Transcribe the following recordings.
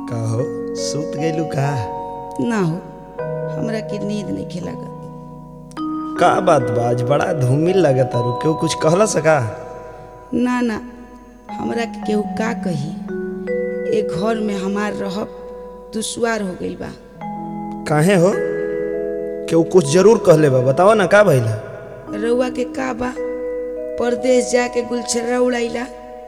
कहो सुत गइलू का ना हो हमरा के नींद नहीं खेलागत का बात बा आज बड़ा धूमिल लगत तारू केहू कुछ कहला सका ना ना हमरा के केहू का कही ए घर में हमार रहब दुश्वार हो गइल बा काहे हो केहू कुछ जरूर कहले बा बताओ ना का भइला रउआ के का बा परदेश जाके गुलछर्रा उड़ाइला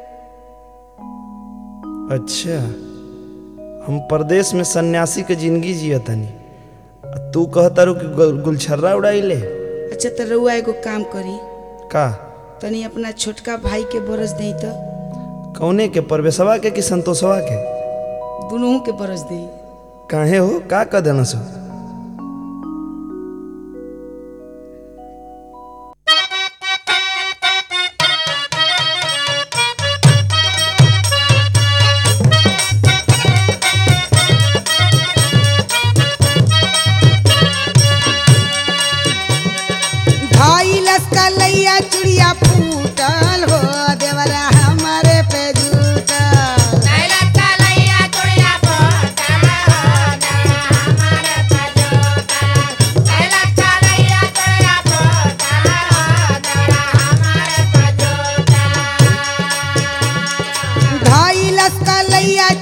अच्छा हम परदेश में सन्यासी के जिंदगी जियतनी आ तू कहतारू कि गु- गुलछर्रा उड़ाइले अच्छा तो रउआ एगो काम करी का तनी अपना छोटका भाई के बरस दई तो कौने के परवेशवा के कि संतोषवा के दुनों के बरस दई काहे हो का कह देना सो भाई लस्कलैया चुड़िया फूटल हो देवरा हमारे पे जूटल भाई लस्कलैया